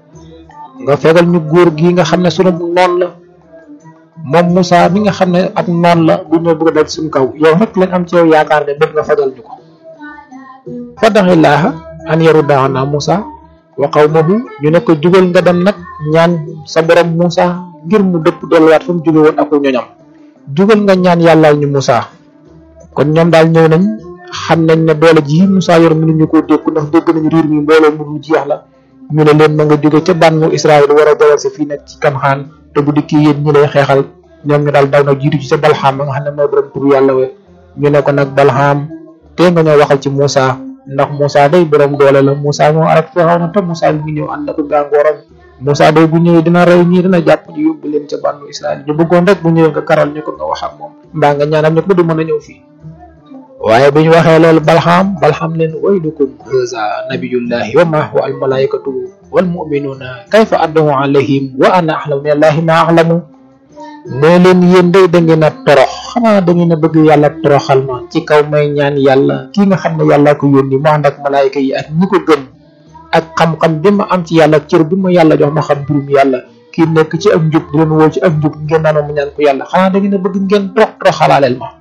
nga fegal ñu góor gi nga xam ne sunu noon la moom Moussa mi nga xam ne ak noon la bu ñëw bëgg a dal suñu kaw yow rek lañ am ci yow yaakaar ne bëgg nga fajal ñu ko fadaxillaaha an yaruddaana Moussa wa qawmahu ñu ne ko jugal nga dem nag ñaan sa borom Moussa ngir mu dëpp delluwaat fa mu jóge woon ak ñoñam jugal nga ñaan yàllaal ñu Moussa kon ñoom daal ñëw nañ xam nañ ne doole ji Moussa yor mënuñu koo dékku ndax dégg nañu riir mi mbooloo mu dul jeex la ñu ne leen ma nga jóge ca bànnu Israël war a jawal si fii nag ci Kanxaan te bu dikkee yéen ñi lay xeexal ñoom ñu daal daw na jiitu ci sa Balxaam ba nga xam ne mooy borom tur yàlla we ñu ne ko nag Balxaam te nga ñoo waxal ci Moussa ndax Moussa day borom doole la Moussa moo arak Firawna te Moussa mi ngi ñëw ànd ak gàngooram Moussa day bu ñëwee dina rey ñii dina jàpp ñu yóbbu leen ca bànnu Israël ñu bëggoon rek bu ñëwee nga karal ñu ko nga wax ak moom mbaa nga ñaanal ñu ko du mën a ñëw fii waaye bi ñu waxee loolu balxaam balxaam leen waylukum haza nabiyullahi wa ma huwa al malaikatu wal muminuna kayfa addu alayhim wa ana ahlamu min allahi ma ahlamu nee leen yéen day da ngeen a torox xanaa da ngeen a bëgg yàlla toroxal ma ci kaw may ñaan yàlla kii nga xam ne yàlla ko yónni mu ànd ak malaayika yi ak ñi ko gëm ak xam-xam bi ma am ci yàlla cër bi ma yàlla jox ma xam mbirum yàlla kii nekk ci ak njub di leen woo ci ak njub ngeen naan ma ñaan ko yàlla xanaa da ngeen a bëgg ngeen torox toroxalaaleel ma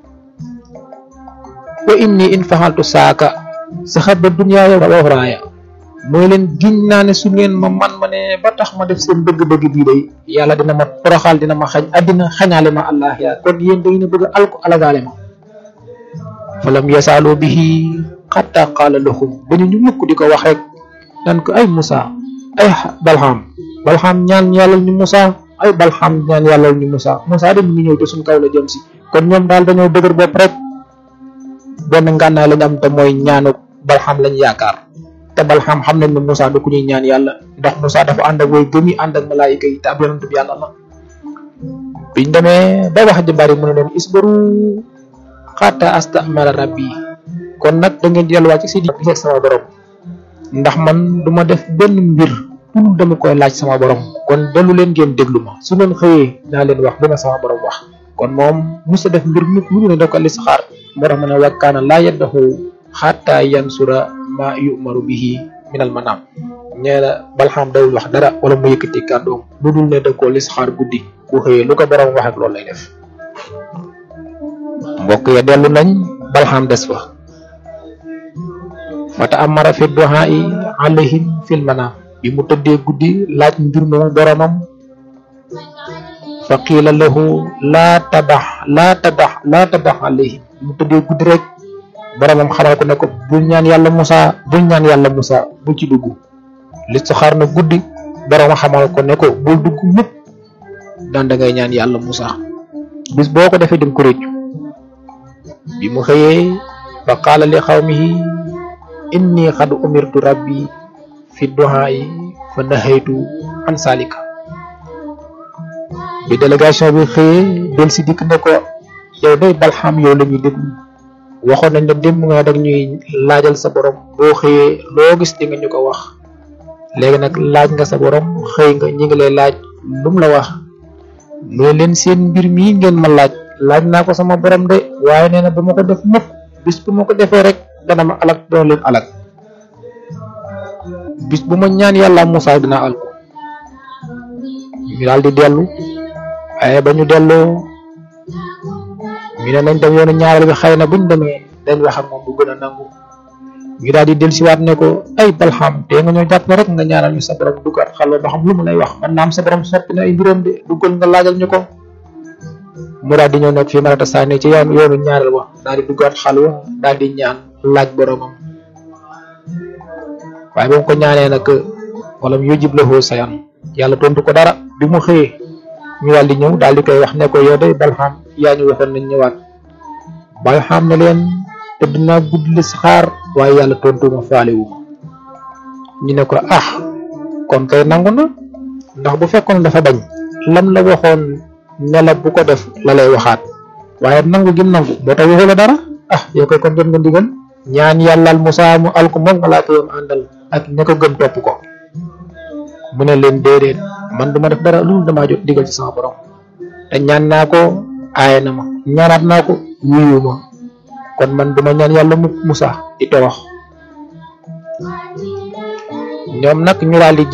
wa inni in faxaltu saaka saxaba dunyaaya wa uxraaya mooy leen giñ naa ne su ngeen ma man ma ne ba tax ma def seen bëgg-bëgg bii day yàlla dina ma toroxal dina ma xañ àddina xañaale ma allah yaa kon yéen da ngeen a bëgg alko alagaale ma falam yasaaloo bihi xatta qaala lahum ba ñu ñu mukk di ko wax rek nan ko ay Moussa ay Balxaam Balxaam ñaan yàllal ñu Moussa ay Balxaam ñaan yàllal ñu Moussa Moussa de mu ngi ñëw te suñ kaw la jëm si kon ñoom daal dañoo dëgër bopp rek benn ngànnaay lañ am te mooy ñaanu balxam lañ yaakaar te balxam xam nañ ne Moussa du ku ñuy ñaan yàlla ndax Moussa dafa ànd ak way gëm yi ànd ak malaayika yi te ab yonent bi yàlla la biñ demee ba wax ji bari mu ne leen isbaru xaata astamala rabbi kon nag da ngeen di delluwaat ci si di gisee sama borom ndax man du ma def benn mbir pour dama koy laaj sama borom kon dellu leen ngeen déglu ma su leen xëyee naa leen wax dina sama borom wax kon moom musa def mbir mu mu ne da ko listixaar moo tax ma ne wakkaana laa yaddaxu xatta yansura ma yumaru bihi minal manaam ñee la balxam dawul wax dara wala mu yëkkati kàddoom lu dul ne da koo listixaar guddi ku xëyee lu ko borom wax ak loolu lay def mbokk ya dellu nañ balxam des fa fata amara fi duhaa yi alayhim fil manaam bi mu tëddee guddi laaj mbir moomu boromam fa qiila lahu laa tabax laa tabax laa tabax alayhim mu tëddee guddi rek boromam xamal ko ne ko bul ñaan yàlla Moussa bul ñaan yàlla Moussa bu ci dugg listixaar na guddi borom xamal ko ne ko bul dugg mukk daan da ngay ñaan yàlla Moussa bis boo ko defee dim ko réccu bi mu xëyee fa qaala li xawmihi inni xad umirtu rabbi fi duhaayi fa nahaytu an salika bi délégation bi xëyee del si dikk ne ko yow day balxam yow la ñuy déglu waxoon nañ ne démb nga dag ñuy laajal sa borom boo xëyee loo gis di nga ñu ko wax léegi nag laaj nga sa borom xëy nga ñi ngi lay laaj lum la wax mu ne leen seen mbir mii ngeen ma laaj laaj naa ko sama borom de waaye nee na ba ma ko def mukk bis bu ma ko defee rek dana ma alak dana leen alak bis bu ma ñaan yàlla Moussa dina al ko ñu daal di dellu waaye ba ñu delloo ñu ne nañ dem yoonu ñaareel bi xëy na buñ demee dañ wax ak moom bu gën a nangu ñu daal di dellusiwaat ne ko ay balxam te nga ñoo jàpp rek nga ñaanal ñu sa borom duggaat xalwa ba xam lu mu lay wax man naam sa borom soppi na ay mbiram de duggal nga laajal ñu ko mu daal di ñëw nag fii marata saani ci yoonu yoonu ñaareel wa daal di duggaat xalwa daal di ñaan laaj boromam waaye ba mu ko ñaanee nag wala mu yujib lahu sayan yàlla tontu ko dara bi mu xëyee ñu daal di ñëw daal di koy wax ne ko yow day balxam yaa ñu waxoon nañ ñëwaat balxam ne leen te dinaa gudd li saxaar waaye yàlla tontu ma faale wu ma ñu ne ko ah kon kay nangu na ndax bu fekkoon dafa bañ lam la waxoon ne la bu ko def la lay waxaat waaye nangu gim nangu moo tax waxu la dara ah yow koy kon jot nga ndigal ñaan yàllal Moussa mu al ko moom malaaka yam àndal ak ña ko gëm topp ko mu ne leen déedéet man duma def dara loolu damaa jot digal ci sama borom te ñaan naa ko aaye na ma ñaanaat naa ko wuyu ma kon man duma ñaan yàlla mu Moussa di torox ñoom nag ñu daal di